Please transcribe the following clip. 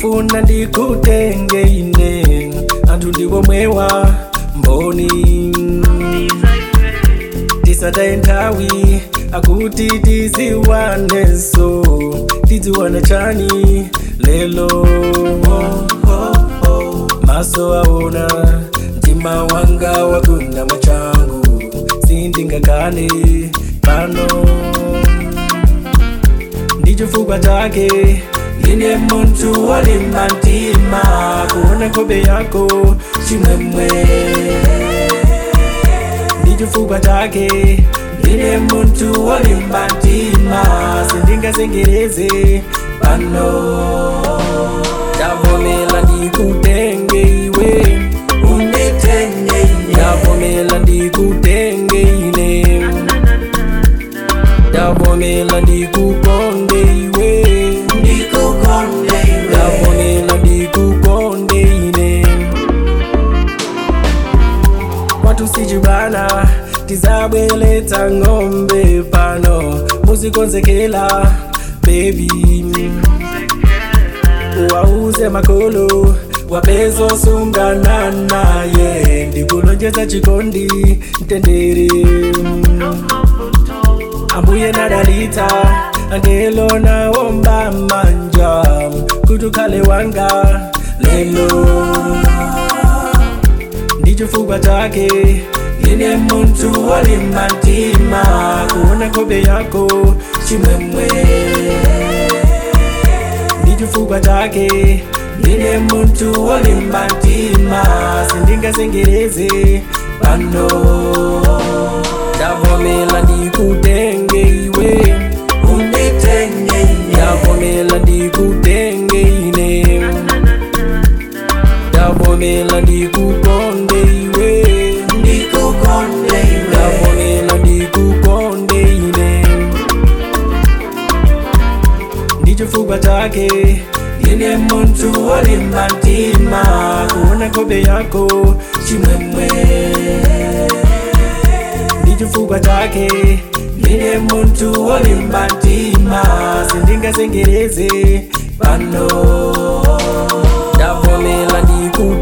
ndikufuna ndikutenge ine anthu ndikomwewa mboni tisataye nthawi akuti tiziwanenso tiziwana chani lelo maso aona mtima wanga wagunda mwachangu sindingakane pano ndichifukwa chake ndine munthu walimba mtima kuona nkhope yako chimwemwe ndichifukwa chake ndine munthu walimba mtima sindingazengereze pano ndavomela ndikutenge iwe unditenge ine ndavomela ndikutenge ine ndavomela ndikukonde iwe ndikukonde iwe ndavomela ndikukonde ine kwathu sichibana tizabweletsa ng'ombe pano muzikonzekela bebi wauze makolo wapezosungana naye ndikulonjeza chikondi mtendere ambuye nadalita angelo naomba manja kuti ukhale wanga lelo ndichifukwa chake ndine munthu walimba mtima kuona nkhope yako chimwemwe ndichifukwa chake ndine munthu walimba mtima sindingazengereze pano ndavomela ndikutenge iwe unditenge ine ndavomela ndikutenge ine ndavomela ndikukonde iwe ndikukonde iwe ndavomela ndikukonde ine ndichifukwa chake ndine munthu walimba mtima kuona nkhope yako chimwemwe ndichifukwa chake ndine munthu walimba mtima sindingazengereze pano ndavomela ndikutenga